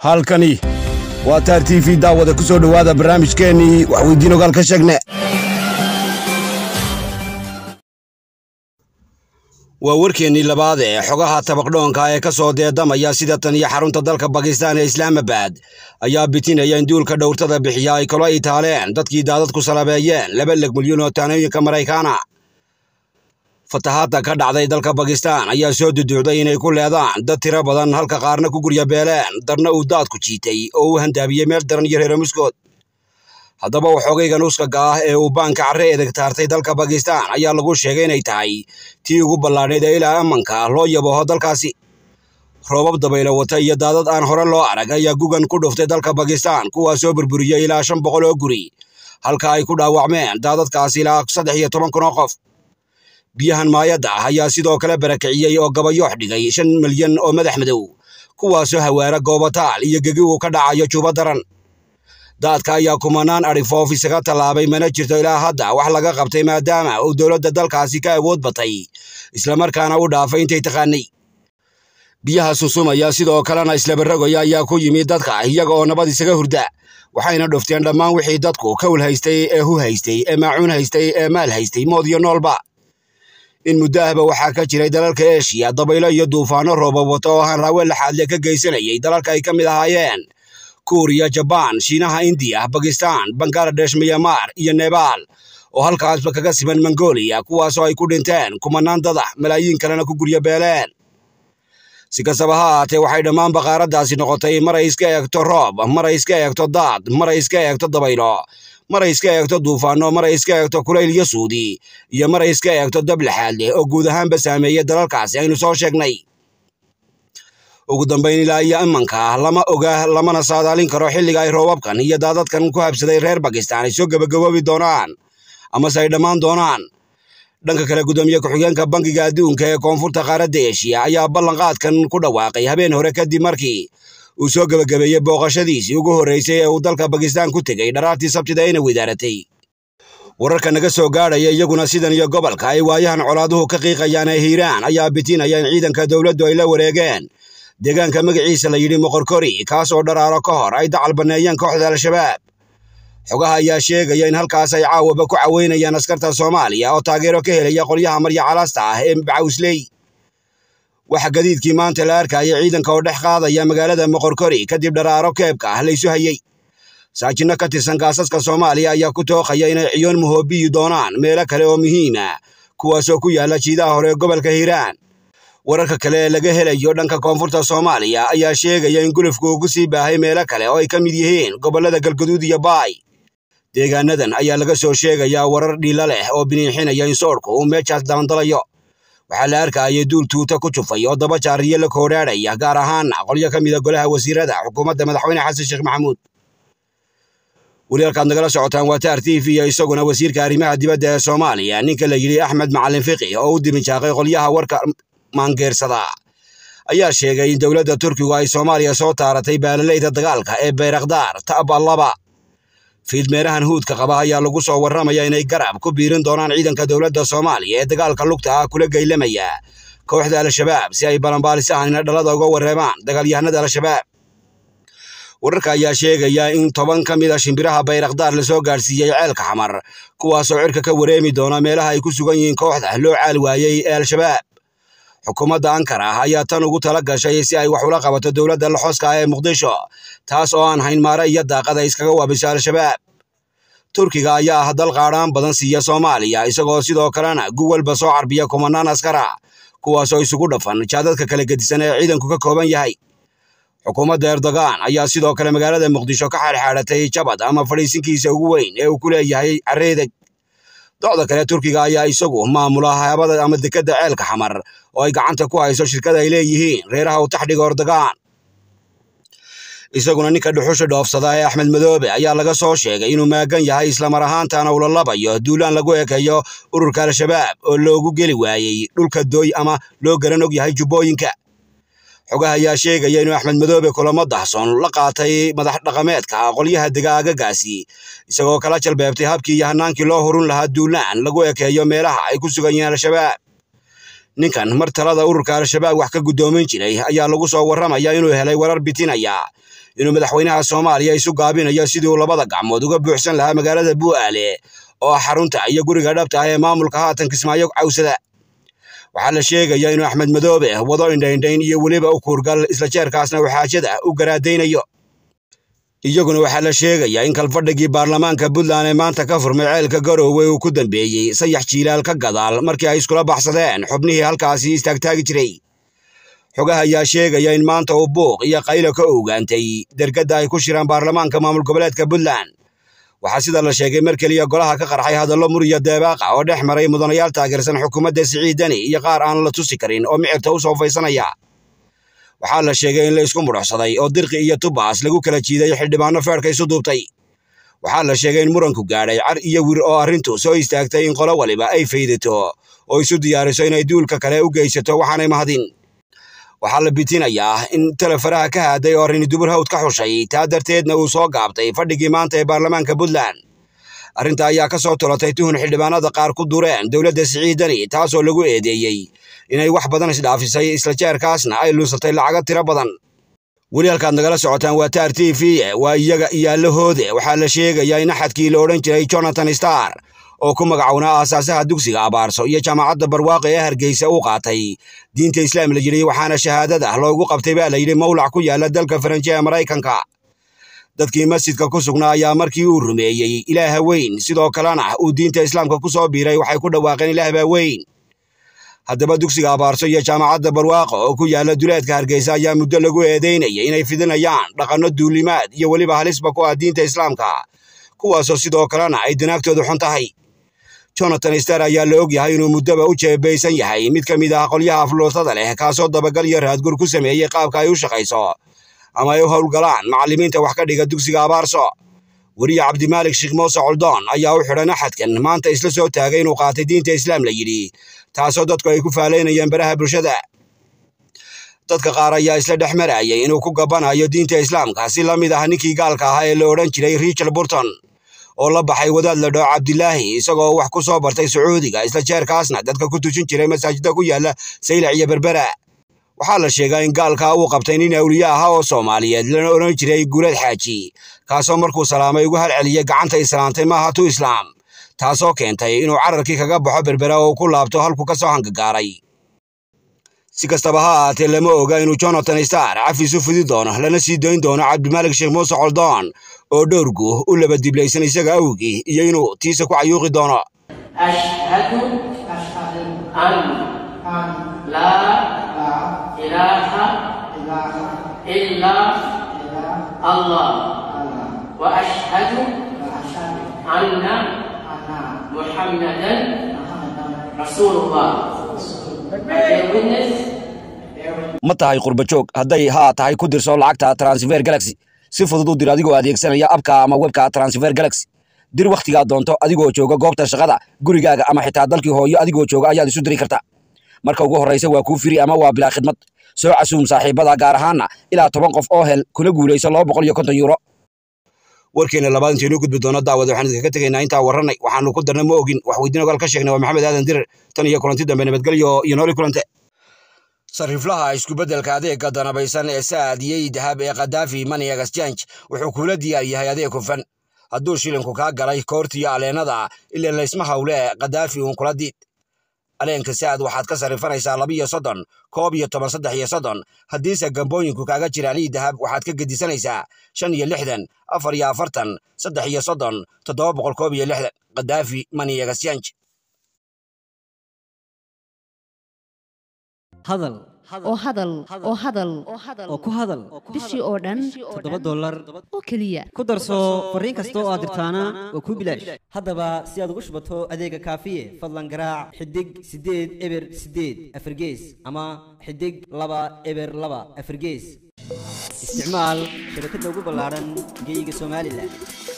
halkani waa taar t v daawada ku soo dhowaada barnaamijkeennii waxweydiin ogaal ka sheegne waa warkeennii labaad ee xogaha tabaqdhoonka ee ka soo deedamaya sida tan iyo xarunta dalka bakistaan ee islaamabad ayaa bitinaya in duulka dhowrtada bixiya ay kalo itaaleen dadkii daadadku salabeeyeen laba leg milyan oo taanooyinka maraykaana fatahaadda ka dhacday dalka bakistaan ayaa soo duduucday inay ku leedaan dad tiro badan halka qaarna ku gurya beeleen darna uu daadku jiitay oo u handaabiyey meel daran iyo reere muskood haddaba waxoogayga nuskaga ah ee uu baanka carre edeg taartay dalka bakistaan ayaa lagu sheegay inay tahay tii ugu ballaadhayd ee ilaa ammanka loo yabaho dalkaasi roobab dabaylo wata iyo daadad aan hore loo arag ayaa gugan ku dhuftay dalka bakistaan kuwaas soo burburiyey ilaa shan boqol oo guri halka ay ku dhaawacmeen daadadkaasi ilaa saddex iyo toban kun oo qof biyahan maayadda ah ayaa sidoo kale barakiciyey oo gabayoox dhigay shan milyan oo madax madow kuwaasoo hawaara goobataal iyo gegi uu ka dhacayo juba daran daadka ayaa kumanaan adhifoof isaga tallaabay mana jirto ilaa hadda wax laga qabtay maadaama uu dowladda dalkaasi ka awood batay islamarkaana u dhaafay intay taqaanay biyaha susumaya sidoo kalena islabaragaya ayaa ku yimid dadka iyaga oo nabad isaga hurda waxayna dhufteen dhammaan wixii dadku kawl haystay ee hu haystay ee maacuun haystay ee maal haystay mood iyo noolba in muddo ahba waxaa ka jiray dalalka eshiya dabaylo iyo duufaano roobab wato oo hanraawe laxaadle ka geysanayay dalalka ay ka mid ahaayeen kuuriya jabaan shiinaha indiya bakistaan bangaladesh miyamar iyo nebaal oo halkaasba kaga siman mongolia kuwaasoo ay ku dhinteen kumanaan dadax malaayiin kalena ku gurya beeleen si kastaba ha ahaatee waxay dhammaan baqaaraddaasi noqotay maray iska eegto roob maray iska eegto daad maray iska eegto dabaylo maray iska eegto duufaano maray iska eegto kulayl iyo suudi iyo maray iska eegto dab laxaad leh oo guud ahaanba saameeya dalalkaasi aynu soo sheegnay ugu dambayn ilaa iyo imanka lama oga lamana saadaalin karo xilliga ay roobabkan iyo daadadkan ku habsaday reer bakistaan ay soo gebagaboobi doonaan amase ay dhammaan doonaan dhanka kale gudoomiye ku-xigeenka bankiga adduunka ee koonfurta qaaradda eshiya ayaa ballanqaadkan ku dhawaaqay habeen hore kadib markii uu soo gebagabeeyey booqashadiisii ugu horreysay ee uu dalka bakistaan ku tegey dharaartii sabtida ayna widaaratay wararka naga soo gaadhaya iyaguna sidan iyo gobolka ay waayahan colaaduhu ka qiiqayaan ee hiiraan ayaa bitinaya in ciidanka dowladdu ay la wareegeen deegaanka magaciisa la yidhi moqorkori kaas oo dharaaro ka hor ay dacal banneeyeen kooxda al-shabaab xogaha ayaa sheegaya in halkaas ay caawaba ku caweynayaan askarta soomaaliya oo taageero ka helaya qolyaha marya calasta ah ee bacawsley waxa gadiidkii maanta la arkaya ciidanka oo dhex qaadaya magaalada moqorkori kadib dharaaro keebka ah laysu hayey saajinno ka tirsan gaasaska soomaaliya ayaa ku tooqaya inay ciyoon muhoobiyi doonaan meelo kale oo muhiima kuwaasoo ku yaalla jiidaha hore ee gobolka hiiraan wararka kale ee laga helayo dhanka koonfurta soomaaliya ayaa sheegaya in gulufku ugu sii baahay meelo kale oo ay ka mid yihiin gobollada galgaduud iyo baay deegaanadan ayaa laga soo sheegayaa warar dhiila leh oo biniixinaya in soodhku uu meeshaas dalandalayo waxaa la arkayay duul tuuta ku jufay oo daba jaariyo la koodhaadhaya gaar ahaana qolyo ka mida golaha wasiirada xukuumadda madaxweyne xasan sheekh maxamuud weli halkaad nagala socotaan waa taar t v iyo isaguna wasiirka arrimaha dibadda ee soomaaliya ninka la yidhi axmed macalin fiqi oo u diminjaaqay qolyaha warka maangeersada ayaa sheegay in dowladda turkigu ay soomaaliya soo taaratay baalaleyda dagaalka ee bayrakdaar ta'ba laba fiidmeerahan huudka qaba ayaa lagu soo warramaya inay garab ku biirin doonaan ciidanka dowladda soomaaliya ee dagaalka lugta ah kula geylamaya kooxda al-shabaab si ay balanbaalisahanina dhalada uga wareemaan dagaalyahanada al-shabaab wararka ayaa sheegaya in toban ka mid a shimbiraha bayrakdaar lasoo gaadhsiiyey ceelka xamar kuwaasoo cirka ka wareemi doona meelaha ay ku sugan yihiin kooxda loo caal waayey ee al-shabaab xukuumadda ankara ah ayaa tan ugu tala gashay si ay wax ula qabato dowladda laxooska ah ee muqdisho taas oo aan hayn maare iyo daaqad ay iskaga waabiso al-shabaab turkiga ayaa ah dal qaadhaan badan siiya soomaaliya isagoo sidoo kalena guwalba soo carbiya kumanaan askara kuwaasoo isugu dhafan jaadadka kala gedisan ee ciidanku ka kooban yahay xukuumadda erdogan ayaa sidoo kale magaalada muqdisho ka xaadxaadhatay jabad ama fadhiisinkiisa ugu weyn ee uu ku leeyahay carreedeg docda kale turkiga ayaa isagu maamula haabada ama dekedda ceelka xamar oo ay gacanta ku hayso shirkada ay leeyihiin reeraha u taxdhiga erdogan isaguna ninka dhuxusha dhoofsada ee axmed madoobe ayaa laga soo sheegay inuu maagan yahay islamar ahaantana uu la labayo duulaan lagu ekeeyo ururka al-shabaab oo loogu geli waayey dhulka dooy ama loo garan og yahay jubbooyinka xogaha ayaa sheegaya inuu axmed madoobe kulamo dahsoon la qaatay madax dhaqameedka qolyaha degaagagaasi isagoo kala jalbeebtay habkii iyo hanaankii loo hurun lahaa duulaan lagu ekeeyo meelaha ay ku sugan yihiin al-shabaab ninkan mar talada ururka al-shabaab wax ka guddoomin jiray ayaa lagu soo warramaya inuu helay warar bitinaya inuu madaxweynaha soomaaliya isu gaabinayo sidii uu labada gacmood uga buuxsan lahaa magaalada bu'aale oo ah xarunta iyo guriga dhabta ah ee maamulka haatan kismaayo cawsada waxaa la sheegaya inuu axmed madoobe wado indhaindhayn iyo weliba u kuurgal isla jeerkaasna uu xaajada u garaadaynayo iyaguna waxaa la sheegayaa in kalfadhigii baarlamaanka puntland ee maanta ka furmay ceelka garoowe uu ku dambeeyey sayax jiilaal ka gadaal markii ay iskula baxsadeen xubnihii halkaasi istaagtaagi jiray xogaha ayaa sheegaya in maanta uu buuq iyo qaylo ka ogaantay dergadda ay ku shiraan baarlamaanka maamul goboleedka puntland waxaa sida la sheegay mar keliya golaha ka qarxay hadallo muriya deebaaqa oo dhex maray mudanayaal taageersan xukuumadda siciidani iyo qaar aan la tusi karin oo micirta u soo faysanaya waxaa la sheegay in la isku mudhaxsaday oo dirqi iyo tubaas lagu kala jiiday xildhibaano feerka isu duubtay waxaa la sheegay in muranku gaadhay car iyo wir oo arrintu soo istaagtay in qolo waliba ay faydato oo isu diyaariso inay duulka kale u geysato waxaanay mahadin waxaa la bitinayaa in telefaraha ka haaday oo arrini dubur hawd ka xushay taa darteedna uu soo gaabtay fadhigii maanta ee baarlamaanka puntland arrinta ayaa ka soo tolatay tuhun xildhibaanada qaar ku dureen dowladda siciidani taasoo lagu eedeeyey inay wax badan isdhaafisay isla jeerkaasna ay lunsatay lacago tiro badan weli halkaad nagala socotaan waa taar t v waa iyaga iyo allahoode waxaa la sheegayaa in axadkii la odhan jiray jonathan star oo ku magacownaa aasaasaha dugsiga abaarso iyo jaamacadda barwaaqo ee hargeysa u qaatay diinta islaam la yidhi waxaana shahaadada loogu qabtay baa la yidhi mawlac ku yaala dalka faranji ee maraykanka dadkii masjidka ku sugnaa ayaa markii uu rumeeyey ilaaha weyn sidoo kalena uu diinta islaamka ku soo biiray waxay ku dhawaaqeen ilaah baa weyn haddaba dugsiga abaarso iyo jaamacadda barwaaqo oo ku yaala duleedka hargeysa ayaa muddo lagu eedeynayay inay fidinayaan dhaqanno duulimaad iyo weliba halisba ku ah diinta islaamka kuwaasoo sidoo kalena ay danaagtoodu xun tahay jonathan star ayaa la og yahay inuu muddoba u jeebaysan yahay mid ka mid ah qolyaha afluutada leh kaasoo dabagal iyo raadgur ku sameeyey qaabka ay u shaqayso ama ay u howlgalaan macallimiinta wax ka dhiga dugsiga abaarso weriye cabdimaalik sheekh muuse coldoon ayaa u xidhan axadkan maanta isla soo taagay inuu qaatay diinta islaam la yidhi taasoo dadku ay ku faalaynayeen baraha bulshada dadka qaar ayaa isla dhex marayay inuu ku gabbanayo diinta islaamka si la mid ah ninkii gaalka ahaa ee la odhan jiray richard burton oo la baxay wadaad la dhoo cabdilaahi isagoo wax ku soo bartay sacuudiga isla jeerkaasna dadka ku tujin jiray masaajidda ku yaala saylac iyo berbera waxaa la sheegaa in gaalkaa uu qabtay nin awliye ahaa oo soomaaliyeed lana odhan jiray guulad xaaji kaasoo markuu salaamay ugu halceliyey gacanta islaantay maaha tu islaam taasoo keentay inuu cararkii kaga baxo berbera oo ku laabto halku ka soo hangagaaray si kastaba ha ahaatee lama oga inuu jonathan star cafis u fidi doono lana sii dayn doono cabdimaalik sheekh muuse coldoon oo dhowrgu u laba diblaysan isaga awgii iyo inuu tiisa ku cayuuqi doono أشهد أن لا إله إلا الله وأشهد أن محمدا رسول الله I bear witness ma tahay qurbajoog hadday haa tahay ku dirso lacagta transfer galaxy si fudud u dir adigoo adeegsanaya abka ama webka transfer galaxy dir wakhtigaa doonto adigoo jooga goobta shaqada gurigaaga ama xitaa dalkii hooyo adigoo jooga ayaad isu diri kartaa marka ugu horraysa waa kuu firi ama waa bilaa khidmad soo casuum saaxiibada gaar ahaana ilaa toban qof oo hel kuna guulayso laba boqol iyo konton yuuro warkeena labaad intaynu gudbi doono daawada waxaan idinkaga tegaynaa intaa warranay waxaanu ku darna ma ogin wax weydiin ogaal ka sheegnay waa maxamed aadan dirir tan iyo kulanti dambe nabadgelyo iyo nooli kulante sariflaha iskubeddelka adeegga danabaysan ee saadiyey dahab ee kadaafi money exchange wuxuu kuula diyaar yahay adeeg hufan hadduu shilinku kaa galay koortiyo aleennada ilaa laysma hawle kadaafi uun kula diid aleenka saad waxaad ka sarifanaysaa labiyo soddon koob iyo toban saddex iyo soddon haddiise gambooyinku kaaga jiraan ii dahab waxaad ka gedisanaysaa shan iyo lixdan afar iyo afartan saddex iyo soddon toddoba boqol koob iyo lixdan kadaafi money exchange hadal oo hadal oo hadal oo ku hadal bishii oo dhan toddoba dollar oo keliya ku darso fariin kasta oo aad dirtaana waa kuu bilaash haddaba si aad ugu shubato adeega kaafiye fadlan garaac xidig siddeed eber siddeed afargees ama xidig laba eber laba afargees isticmaal shabakadda ugu ballaaran geyga somalilan